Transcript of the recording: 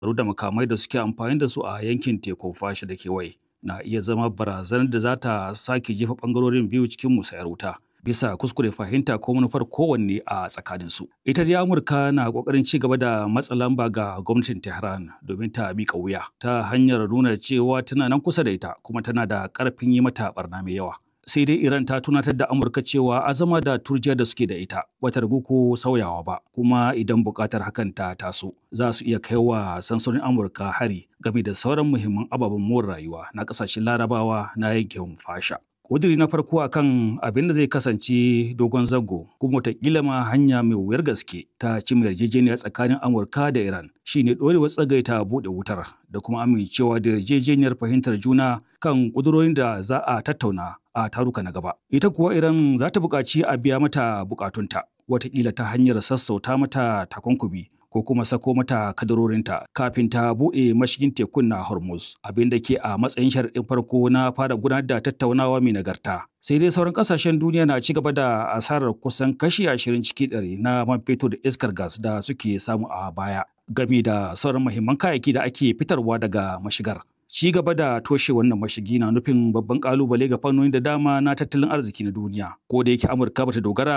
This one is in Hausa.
da makamai da suke amfani da su a yankin tekun fashi da kewaye na iya zama barazanar da za ta sake jefa ɓangarorin biyu cikin musayar wuta. bisa kuskure fahimta ko manufar kowanne a tsakaninsu. Ita dai Amurka na kokarin ci gaba da matsa lamba ga gwamnatin Tehran domin ta miƙa wuya ta hanyar nuna cewa tana nan kusa da ita kuma tana da ƙarfin yi mata barna mai yawa. Sai dai Iran ta tunatar da Amurka cewa azama da turjiya da suke da ita bata ragu ko sauyawa ba kuma idan buƙatar hakan ta taso za su iya kai wa sansanin Amurka hari game da sauran muhimman ababen more rayuwa na ƙasashen Larabawa na yankin fasha. ƙudiri na farko akan abin da zai kasance dogon zango kuma wataƙila ma hanya mai wuyar gaske ta cimma yarjejeniya tsakanin amurka da iran shine ɗorewar tsagaita buɗe wutar da kuma amincewa da yarjejeniyar fahimtar juna kan ƙudurorin da za a tattauna a taruka na gaba ita kuwa iran za ta buƙaci a biya mata buƙatunta wataƙila ta hanyar sassauta mata takunkumi ko kuma sako mata kadarorinta kafin ta buɗe mashigin tekun na Hormuz abin da ke a matsayin sharaɗin farko na fara gudanar da tattaunawa mai nagarta. Sai dai sauran ƙasashen duniya na ci gaba da asarar kusan kashi ashirin ciki ɗari na man fetur da iskar gas da suke samu a baya game da sauran muhimman kayayyaki da ake fitarwa daga mashigar. Ci gaba da toshe wannan mashigi na nufin babban kalubale ga fannoni da dama na tattalin arziki na duniya. Ko da yake Amurka bata dogara